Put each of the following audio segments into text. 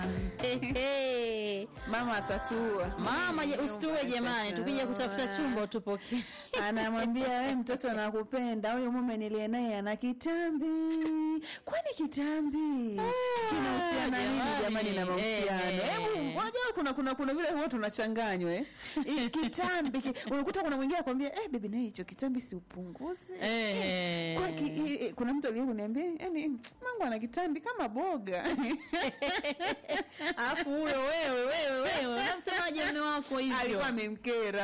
Ehe. Mama atatua. Mama je, usitue jamani, Sasa. tukija kutafuta chumba utupokee. Anamwambia we mtoto anakupenda, huyo mume niliye naye ana kitambi. Kwani kitambi kinahusiana nini jamani. jamani na mahusiano? Eh, eh. Hebu unajua kuna kuna kuna vile huwa tunachanganywa eh. Hii Kitambi ki, unakuta kuna mwingine akwambia eh, baby naye hicho kitambi si upunguze. Eh. Kwa ki, eh, eh, kuna mtu aliye kuniambia yani mangu ana kitambi kama boga. Alafu huyo wewe wewe wewe unamsemaje mume wako hivyo? alikuwa amemkera.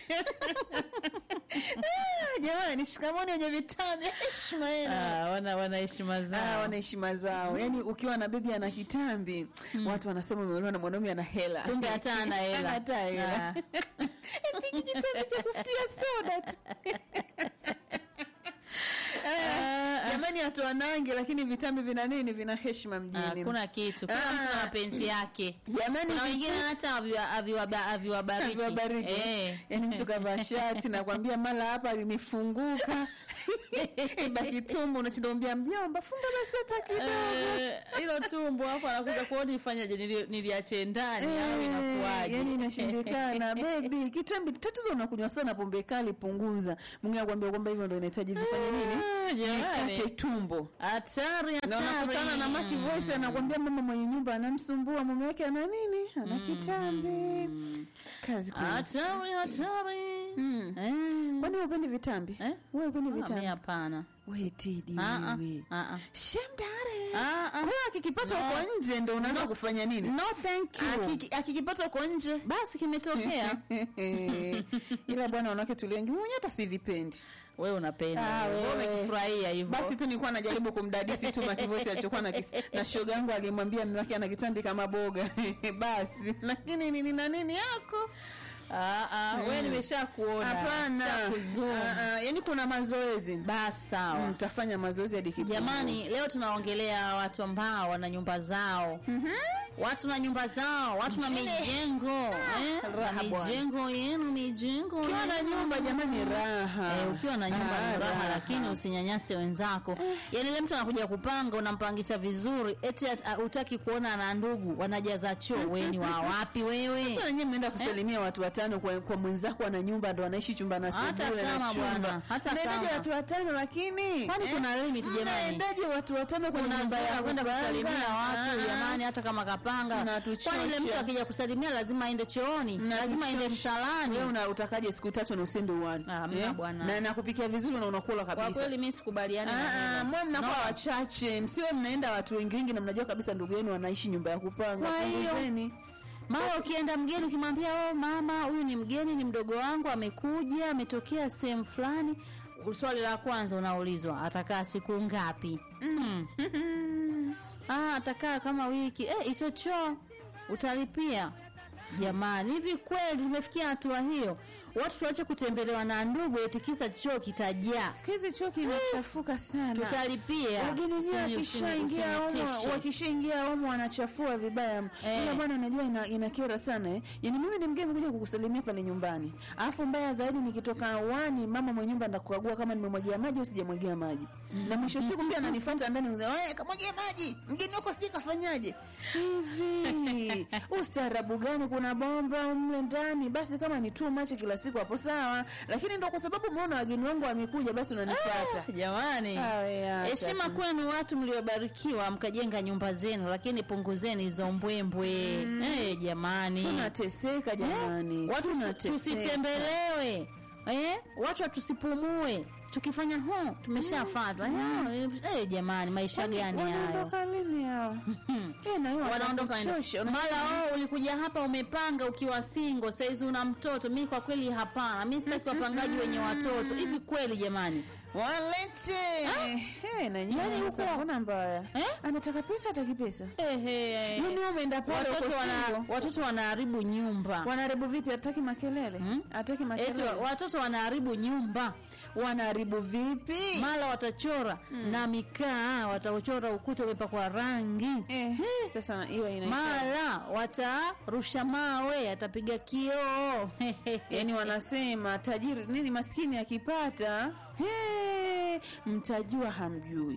Ah, Jamani, shikamoni wenye vitambi, heshima yenu. Ah, wana wana heshima Ah, zao. wana heshima zao. Yaani ukiwa na bibi ana kitambi, watu wanasema umeolewa na mwanaume ana hela. Kumbe hata hana hela. Hata hela. Ah. Eti kitambi cha kufutia soda tu. Eh, Jamani hatu wanange lakini vitambi vina nini? Vina heshima mjini. Hakuna kitu. Kila mtu na Ah. mapenzi yake. Jamani Kuna vitu- wengine hata aviwa- aviwaba- aviwabariki. Viwabariki. Eh. Yaani mtu kavaa shati nakwambia mara hapa limefunguka ibaki tumbo, unashinda kuambia mjomba, funga basi hata kidogo. Eh, hilo tumbo hapo anakuja kuona ifanyaje nili- niliache ndani au Eh, inakuwaje? yani inashindikana bebi kitambi tatizo unakunywa sana pombe kali punguza mwingine akwambia kwamba hivyo ndo inahitaji vifanye nini Ah, jamani. nikate tumbo Hatari, na hatari. unakutana na Maki Voice anakwambia mama mwenye nyumba anamsumbua mume wake ana nini ana kitambi kazi kweli Hatari, hatari. Mm. Eh. kwani wewe upendi vitambi Eh? wewe upendi Ah, mi vitambi hapana. wewe Teddy Ah, ah, wewe ah, ah. shemdare Ah, ah. kwa hiyo akikipata No. huko nje ndo unaanza kufanya nini No, thank you. Akiki- akikipata huko nje Basi kimetokea. ila bwana wanawake tuliengi mwenye hata sivipendi Wewe unapenda. Ah, Wewe wewe. umekifurahia hivyo. basi tu nilikuwa najaribu kumdadisi tu makivosi alichokuwa na kis... na shoga yangu alimwambia mume wake ana kitambi kama boga basi lakini nini na nini yako Ah, ah, wewe nimeshakuona. hapana Nishakuzuma. Ah, ah, yaani kuna mazoezi Basi sawa. Mm, tafanya mazoezi hadi kipimo. Jamani, leo tunaongelea watu ambao wana nyumba zao. Watu na nyumba zao, watu na Mjini. mijengo. Eh, raha bwana. mijengo yenu, mijengo. ukiwa na yenu. nyumba jamani raha Eh, ukiwa na nyumba Ah, ni raha, lakini usinyanyase wenzako. Yaani ile mtu anakuja kupanga, unampangisha vizuri, eti at- utaki kuona ana ndugu wanajaza choo. Wewe ni wa wapi wewe? Sasa wenyewe mnaenda kusalimia watu watano kwa, kwa mwenzako ana nyumba ndo anaishi chumba na Hata sebule na kama chumba. bwana, hata Mnaendaje kama. watu watano lakini Kwani eh? kuna limit jamani? Mnaendaje watu watano kwenye nyumba unazoea ya kwenda kupanga? kusalimia watu Ah, jamani, hata kama kapanga. Unatuchosha. Kwani ile mtu akija kusalimia lazima aende chooni, Mnatuchosha. lazima aende msalani. Wewe una utakaje siku tatu na usiende uani? Ah, hamna bwana. Na nakupikia vizuri na unakula Kwa kabisa. kweli mimi sikubaliani na Ah, hilo. mwe mnakuwa No. wachache, msiwe mnaenda watu wengi wengi na mnajua kabisa ndugu yenu wanaishi nyumba ya kupanga. Kwa hiyo- Punguzeni. Mara ukienda mgeni ukimwambia oh, mama huyu ni mgeni, ni mdogo wangu, amekuja, ametokea sehemu fulani, swali la kwanza unaulizwa atakaa siku ngapi? Mm. ah, atakaa kama wiki. Eh, hicho choo utalipia. Jamani, hivi kweli tumefikia hatua hiyo? Watu tuache kutembelewa na ndugu eti kisa choo kitajaa. Siku hizi chuo kinachafuka sana. Tutalipia. wageni wenyewe Usini- wakishaingia usini- humo usinitishe. wakishaingia humo wanachafua vibaya Eh. ila bwana najua ina, inakera sana eh. yani mimi ni mgeni kuja kukusalimia pale nyumbani alafu mbaya zaidi nikitoka wani mama mwenye nyumba ndakukagua kama nimemwagia maji au sijamwagia maji na mwisho siku pia ananifuata ndani wewe kamwagia maji mgeni wako sijui kafanyaje hivi ustaarabu gani kuna bomba mle ndani basi kama ni too much kila siku hapo sawa lakini ndo kwa sababu umeona wageni wangu wamekuja basi unanifuata Jamani, Awe, acha heshima tu. kwenu watu mliobarikiwa mkajenga nyumba zenu, lakini punguzeni hizo mbwembwe. Eh, jamani, tunateseka jamani watu tunateseka. tusitembelewe eh, watu tusipumue tukifanya hu tumeshafatwa eh, eh, jamani, maisha gani hayo? wanaondoka lini hawa Eh, na hiyo wanaondoka waenda. watakuchosha. mara oh, ulikuja hapa umepanga ukiwa singo saizi una mtoto mi kwa kweli hapana mi sitaki wapangaji wenye watoto hivi kweli jamani walete Eh, na nyinyi Yaani sasa huko- mbona mbaya Eh? anataka pesa ataki pesa Ehe. yani wewe umeenda pale watoto uko wana, single. watoto wanaharibu nyumba wanaharibu vipi ataki makelele Hmm? ataki Eti makelele wa- watoto wanaharibu nyumba wanaharibu vipi mara watachora na mikaa watachora ukuta umepakwa rangi eh, sasa hiyo ina mara watarusha mawe atapiga kioo yani wanasema tajiri nini maskini akipata he, mtajua hamjui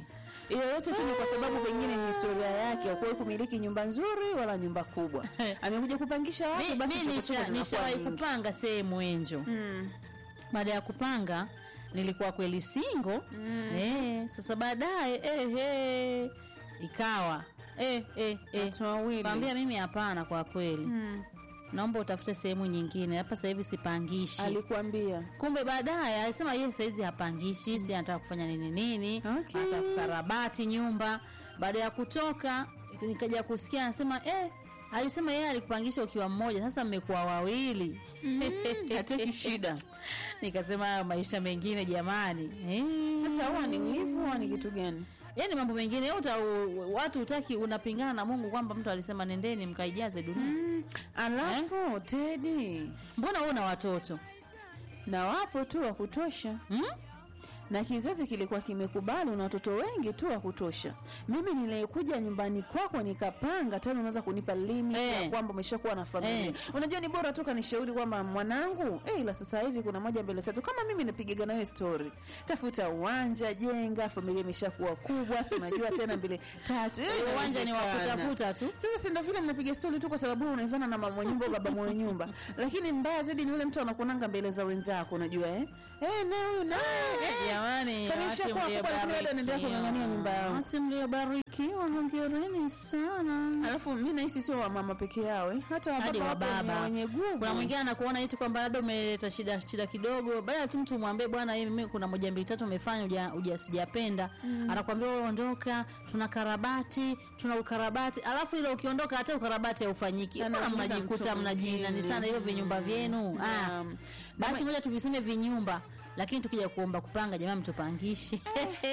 hiyo yote tu ni kwa sababu pengine ni historia yake hakuwahi kumiliki nyumba nzuri wala nyumba kubwa amekuja kupangisha watu Mi- basi mi chokochoko nisha- zinakuwa nishawahi nyingi. kupanga sehemu enjo Mm. baada ya kupanga nilikuwa kweli singo Mm. eh, sasa baadaye eh, eh, ikawa eh, eh, eh. Watu wawili. Kaambia mimi hapana, kwa kweli Mm. naomba utafute sehemu nyingine, hapa sasa hivi sipangishi. alikuambia Kumbe baadaye alisema yeye saizi hapangishi, si anataka kufanya nini nini, Okay. anataka kukarabati nyumba. Baada ya kutoka nikaja kusikia anasema eh, alisema yeye alikupangisha ukiwa mmoja, sasa mmekuwa wawili. hataki shida Nikasema hayo maisha mengine jamani, eh. sasa huwa ni wivu au ni kitu gani Yaani mambo mengine uta, u, watu utaki unapingana na Mungu kwamba mtu alisema nendeni mkaijaze dunia. mm. alafu tedi Mbona wewe una watoto na wapo tu wa kutosha hmm? na kizazi kilikuwa kimekubali una watoto wengi tu wa kutosha. Mimi nilikuja nyumbani kwako nikapanga tena, unaweza kunipa limit Eh. ya kwamba umeshakuwa na familia Eh. unajua, ni bora tu kanishauri kwamba mwanangu, eh, ila sasa hivi kuna moja mbele tatu, kama mimi napigaga nawe story, tafuta uwanja, jenga, familia imeshakuwa kubwa, si unajua tena mbele tatu, eh, Uwanja ni wa inawezekana. kutafuta tu. Sasa si ndio vile mnapiga stori tu kwa sababu wewe unaivana na mama mwenye nyumba au baba mwenye nyumba, lakini mbaya zaidi ni yule mtu anakunanga mbele za wenzako, unajua eh, eh, na huyu na eh, Jamani, Kama watu ishakuwa kubwa, lakini bado anaendelea kung'ang'ania nyumba yao. Watu mliobarikiwa, hongereni sana. Alafu mi nahisi sio wamama peke yao eh, hata Hadi wababa wa wapo baba. wenye gugu. Kuna mwingine anakuona eti kwamba labda umeleta shida shida kidogo, baada ya tu mtu umwambie bwana, hii mimi kuna moja mbili tatu umefanya uja, uja sijapenda, anakuambia wewe ondoka, tuna karabati, tuna ukarabati, alafu ile ukiondoka hata ukarabati haufanyiki. Mbona Anamuuliza mnajikuta mtu mnajinani mwingine. sana hivyo vinyumba vyenu? Ah, Naam. basi ngoja tuviseme vinyumba, lakini tukija kuomba kupanga, jamani, mtupangishe.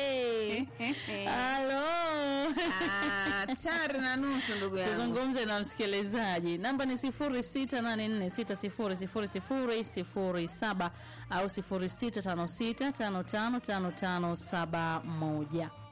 Halo. Ah, tari na nusu ndugu yangu. tuzungumze na msikilizaji namba ni 0684600007 au 0656555571